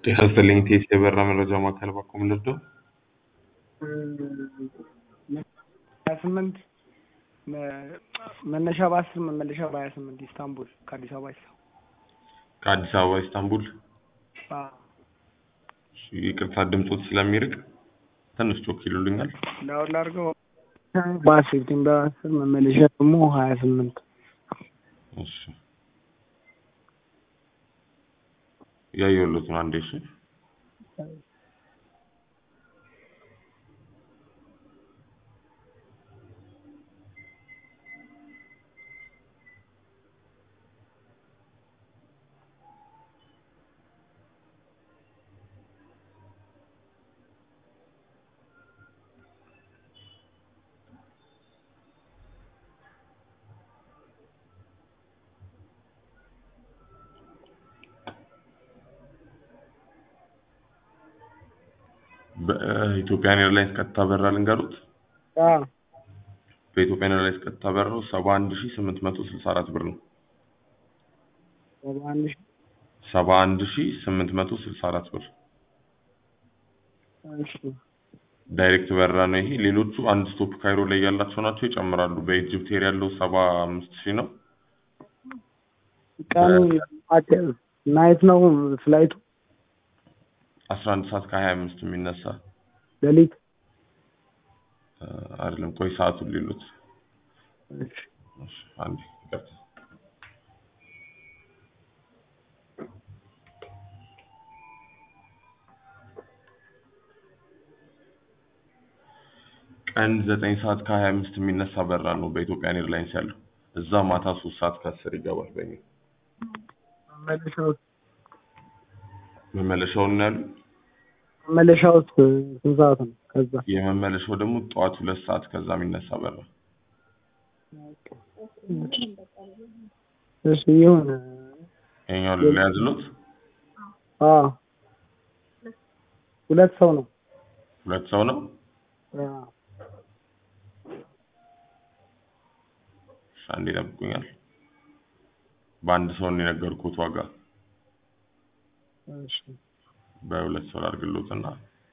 ጤና ይስጥልኝ ቴስ የበራ መረጃ ማዕከል ባኮም ልርዶ ሀያ ስምንት መነሻ በአስር መመለሻ በሀያ ስምንት ኢስታንቡል ከአዲስ አበባ ይሳ ከአዲስ አበባ ኢስታንቡል እሺ፣ ይቅርታ ድምፆት ስለሚርቅ ትንሽ ጮክ ይሉልኛል። ዳውን ላድርገው በአስር ሴፕቴምበር አስር መመለሻ ደግሞ ሀያ ስምንት እሺ ያየሁለት ነው አንዴ። እሺ በኢትዮጵያን ኤርላይንስ ቀጥታ በረራ ልንገሩት። በኢትዮጵያን ኤርላይንስ ቀጥታ በረራው ሰባ አንድ ሺ ስምንት መቶ ስልሳ አራት ብር ነው። ሰባ አንድ ሺ ሰባ አንድ ሺ ስምንት መቶ ስልሳ አራት ብር እሺ ዳይሬክት በረራ ነው ይሄ። ሌሎቹ አንድ ስቶፕ ካይሮ ላይ ያላቸው ናቸው፣ ይጨምራሉ። በኢጅፕት ኤር ያለው ሰባ አምስት ሺህ ነው። ቀኑ ናይት ነው ፍላይቱ አስራ አንድ ሰዓት ከሀያ አምስት የሚነሳ ሌሊት እ፣ አይደለም ቆይ ሰዓቱን ሌሉት እሺ እሺ፣ አንዴ ይቅርታ። ቀን ዘጠኝ ሰዓት ከሀያ አምስት የሚነሳ በረራ ነው በኢትዮጵያን ኤርላይንስ ያለው። እዛ ማታ ሶስት ሰዓት ከአስር ይገባል። በእኛ መመለሻው መመለሻውን ነው ያሉ። መመለሻው ስንት ሰዓት ነው? ከዛ የመመለሻው ደግሞ ጠዋት ሁለት ሰዓት ከዛ የሚነሳ በረራ እሺ ይሁን። ይኸኛው ሊያዝሎት አዎ ሁለት ሰው ነው። ሁለት ሰው ነው። አዎ እሺ፣ አንዴ ይጠብቁኛል። በአንድ ሰው ነው የነገርኩት ዋጋ እሺ በሁለት ሰው አድርግሎትና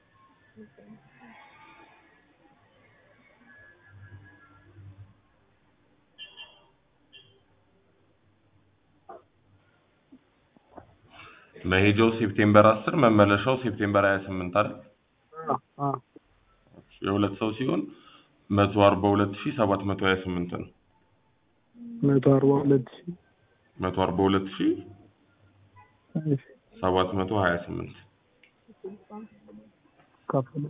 መሄጃው ሴፕቴምበር አስር መመለሻው ሴፕቴምበር ሀያ ስምንት አይደል? አዎ አዎ የሁለት ሰው ሲሆን መቶ አርባ ሁለት ሺህ ሰባት መቶ ሀያ ስምንት ነው። መቶ አርባ ሁለት ሺህ መቶ አርባ ሁለት ሺህ እሺ ሰባት መቶ ሀያ ስምንት ከፍሎ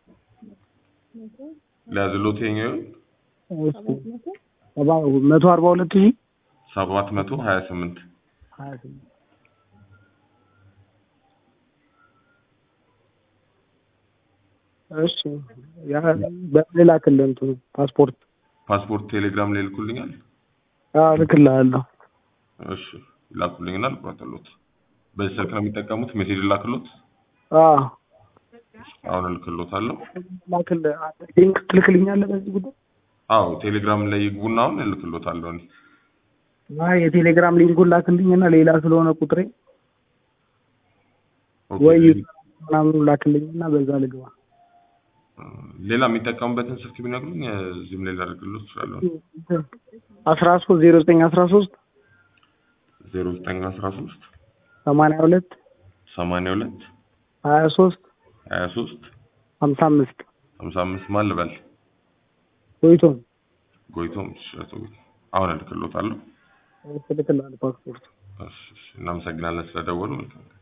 ሊያዝሎት የኛው እሺ ሰባ መቶ አርባ ሁለት ሺህ ሰባት መቶ ሀያ ስምንት ሀያ ስምንት እሺ ያ በሌላ ክልል እንትኑ ፓስፖርት ፓስፖርት ቴሌግራም ላይ ልኩልኛል። አዎ እልክልሃለሁ። እሺ ላኩልኝና ልቁረጥሎት። በዚህ ስልክ ነው የሚጠቀሙት? ሜሴጅ ላክሎት? አዎ አሁን እልክሎታለሁ። ላክልህ ሊንክ ትልክልኛለህ በዚህ ጉዳይ? አዎ ቴሌግራም ላይ ይግቡና አሁን እልክሎታለሁ። እኔ አይ የቴሌግራም ሊንኩን ላክልኝና ሌላ ስለሆነ ቁጥሬ ኦኬ፣ ወይ ምናምን ላክልኝና በዛ ልግባ። ሌላ የሚጠቀሙበትን ስልክ ቢነግሩኝ እዚህም ላይ ላደርግሎት እችላለሁ። አስራ ሶስት ዜሮ ዘጠኝ አስራ ሶስት ዜሮ ዘጠኝ አስራ ሶስት ሰማንያ ሁለት ሰማንያ ሁለት ሀያ ሶስት ሀያ ሶስት ሀምሳ አምስት ሀምሳ አምስት ማን ልበል? ቆይቶም ጎይቶም ሽረቶ አሁን እልክሎታለሁ። እልክልሃለሁ ፓስፖርት እሺ፣ እሺ፣ እናመሰግናለን ስለደወሉ። መልካም